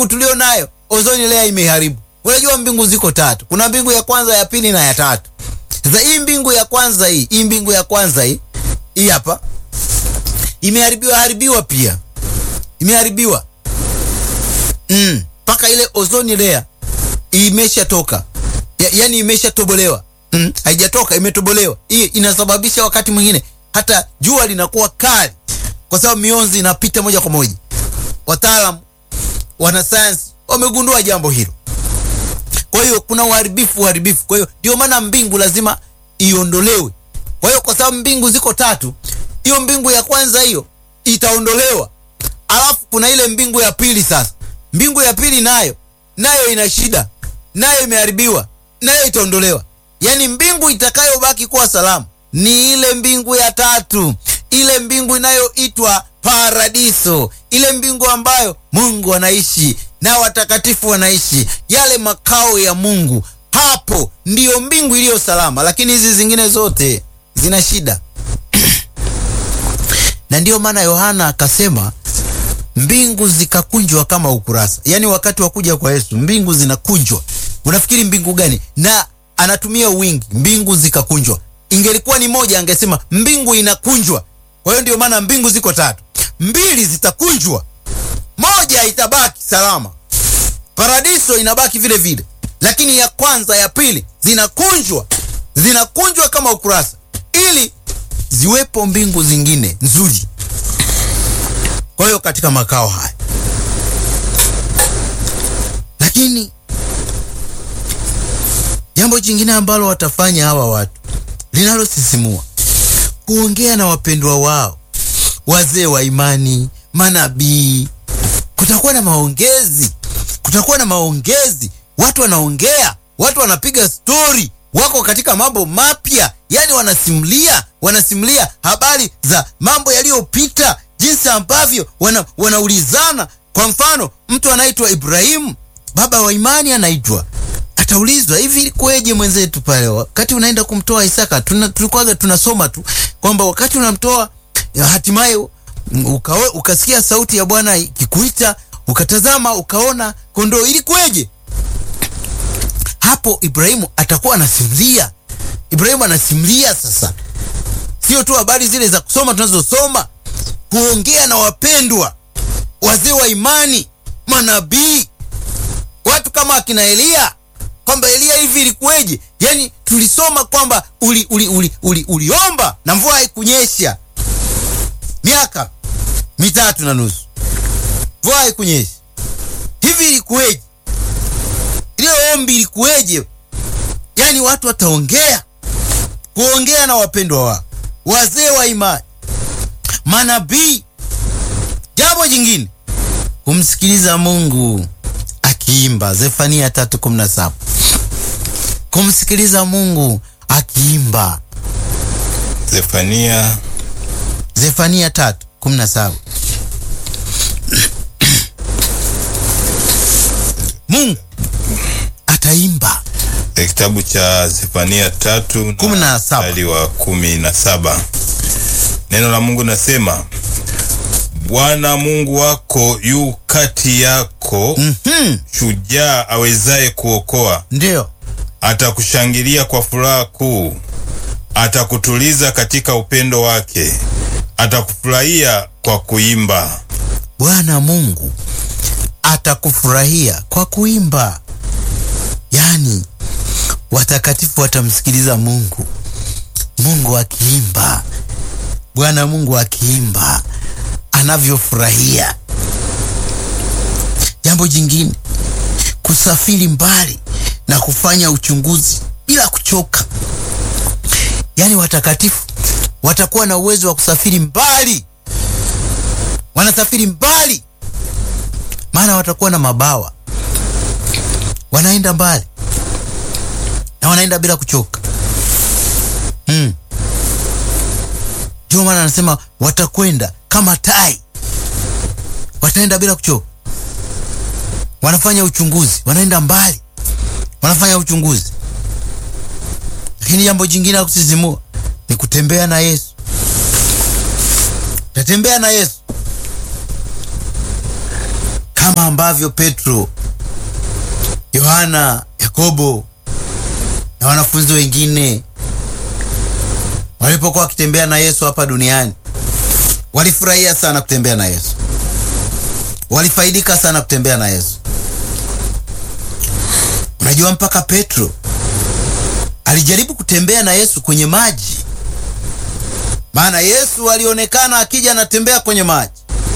mbingu tulio nayo ozoni layer imeharibu. Unajua mbingu ziko tatu, kuna mbingu ya kwanza, ya pili na ya tatu. Sasa hii mbingu ya kwanza hii hii mbingu ya kwanza hii hii hapa imeharibiwa haribiwa pia imeharibiwa mpaka mm, ile ozoni layer imeshatoka ya, yani imeshatobolewa mm, haijatoka imetobolewa. Hii inasababisha wakati mwingine hata jua linakuwa kali kwa sababu mionzi inapita moja kwa moja. Wataalamu wanasayansi wamegundua jambo hilo. Kwa hiyo kuna uharibifu uharibifu. Kwa hiyo ndio maana mbingu lazima iondolewe. Kwa hiyo kwa sababu mbingu ziko tatu, hiyo mbingu ya kwanza hiyo itaondolewa, alafu kuna ile mbingu ya pili. Sasa mbingu ya pili nayo nayo ina shida, nayo imeharibiwa, nayo itaondolewa. Yaani mbingu itakayobaki kuwa salama ni ile mbingu ya tatu, ile mbingu inayoitwa paradiso, ile mbingu ambayo Mungu anaishi na watakatifu wanaishi, yale makao ya Mungu. Hapo ndiyo mbingu iliyo salama, lakini hizi zingine zote zina shida na ndiyo maana Yohana akasema mbingu zikakunjwa kama ukurasa. Yaani wakati wa kuja kwa Yesu mbingu zinakunjwa. Unafikiri mbingu gani? Na anatumia wingi, mbingu zikakunjwa. Ingelikuwa ni moja, angesema mbingu inakunjwa. Kwa hiyo ndio maana mbingu ziko tatu, mbili zitakunjwa, moja itabaki salama, paradiso inabaki vile vile, lakini ya kwanza, ya pili zinakunjwa, zinakunjwa kama ukurasa, ili ziwepo mbingu zingine nzuri. Kwa hiyo katika makao haya, lakini jambo jingine ambalo watafanya hawa watu linalosisimua kuongea na wapendwa wao, wazee wa imani, manabii. Kutakuwa na maongezi, kutakuwa na maongezi, watu wanaongea, watu wanapiga stori, wako katika mambo mapya, yani wanasimulia, wanasimulia habari za mambo yaliyopita, jinsi ambavyo wana, wanaulizana. Kwa mfano, mtu anaitwa Ibrahimu, baba wa imani anaitwa ataulizwa hivi, ilikuweje mwenzetu pale wakati unaenda kumtoa Isaka? Tuna, tulikuwaga tunasoma tu kwamba wakati unamtoa hatimaye uka, ukasikia sauti ya Bwana ikikuita, ukatazama ukaona kondoo, ilikuweje? Hapo Ibrahimu atakuwa anasimulia. Ibrahimu anasimulia sasa, sio tu habari zile za kusoma tunazosoma, kuongea na wapendwa, wazee wa imani, manabii, watu kama akina Eliya kwamba Eliya hivi ilikuweje? Yani tulisoma kwamba uli, uli, uli, uli, uliomba na mvua haikunyesha miaka mitatu na nusu, mvua haikunyesha. Hivi ilikuweje? Ile ombi ilikuweje? Yani watu wataongea, kuongea na wapendwa wao, wazee wa imani, manabii. Jambo jingine kumsikiliza Mungu akiimba, Zefania 3:17 kumsikiliza Mungu akiimba. Zefania Zefania 3:17 Mungu ataimba. kitabu cha Zefania tatu Kumi na saba. mstari wa kumi na saba neno la Mungu nasema, Bwana Mungu wako yu kati yako, Mhm, shujaa awezaye kuokoa. ndio Atakushangilia kwa furaha kuu, atakutuliza katika upendo wake, atakufurahia kwa kuimba. Bwana Mungu atakufurahia kwa kuimba. Yaani watakatifu watamsikiliza Mungu, Mungu akiimba, Bwana Mungu akiimba anavyofurahia. Jambo jingine, kusafiri mbali na kufanya uchunguzi bila kuchoka. Yaani watakatifu watakuwa na uwezo wa kusafiri mbali, wanasafiri mbali, maana watakuwa na mabawa, wanaenda mbali na wanaenda bila kuchoka. Hmm. Ndio maana anasema watakwenda kama tai, wataenda bila kuchoka, wanafanya uchunguzi, wanaenda mbali, wanafanya uchunguzi. Lakini jambo jingine la kusisimua ni kutembea na Yesu. Utatembea na Yesu kama ambavyo Petro, Yohana, Yakobo na wanafunzi wengine walipokuwa wakitembea na Yesu hapa duniani, walifurahia sana kutembea na Yesu, walifaidika sana kutembea na Yesu. Unajua, mpaka Petro alijaribu kutembea na Yesu kwenye maji, maana Yesu alionekana akija anatembea kwenye maji.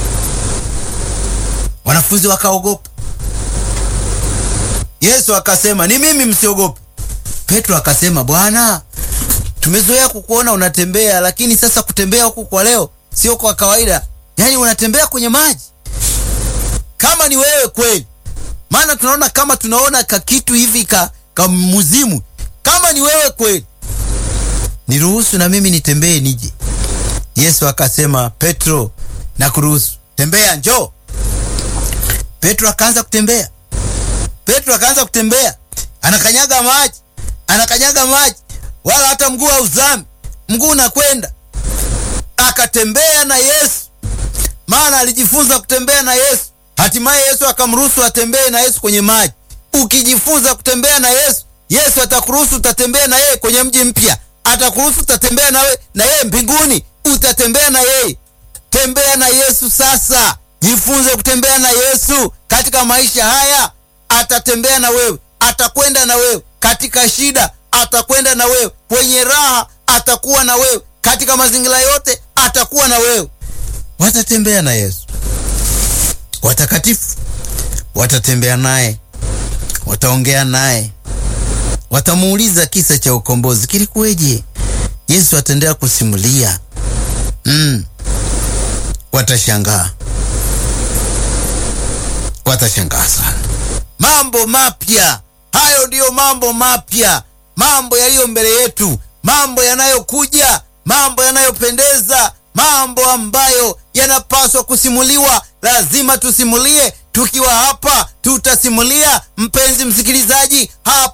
Wanafunzi wakaogopa. Yesu akasema, ni mimi, msiogope. Petro akasema, Bwana, tumezoea kukuona unatembea, lakini sasa kutembea huku kwa leo sio kwa kawaida, yaani unatembea kwenye maji. Kama ni wewe kweli, maana tunaona kama tunaona kakitu hivi ka, ka muzimu. Kama ni wewe kweli, niruhusu na mimi nitembee nije. Yesu akasema, Petro, nakuruhusu, tembea, njoo. Petro akaanza kutembea. Petro akaanza kutembea, anakanyaga maji, anakanyaga maji, wala hata mguu hauzami, mguu unakwenda. Akatembea na Yesu, maana alijifunza kutembea na Yesu. Hatimaye Yesu akamruhusu atembee na Yesu kwenye maji. Ukijifunza kutembea na Yesu, Yesu atakuruhusu utatembea na yeye kwenye mji mpya, atakuruhusu utatembea nawe na yeye mbinguni, utatembea na yeye. Tembea na Yesu sasa, jifunze kutembea na Yesu katika maisha haya. Atatembea na wewe, atakwenda na wewe katika shida, atakwenda na wewe kwenye raha, atakuwa na wewe katika mazingira yote, atakuwa na wewe. Watatembea na Yesu. Watakatifu watatembea naye, wataongea naye, watamuuliza kisa cha ukombozi kilikuweje. Yesu ataendelea kusimulia mm. Watashangaa, watashangaa sana. Mambo mapya hayo, ndiyo mambo mapya, mambo yaliyo mbele yetu, mambo yanayokuja, mambo yanayopendeza, mambo ambayo yanapaswa kusimuliwa. Lazima tusimulie. Tukiwa hapa tutasimulia, mpenzi msikilizaji, hapa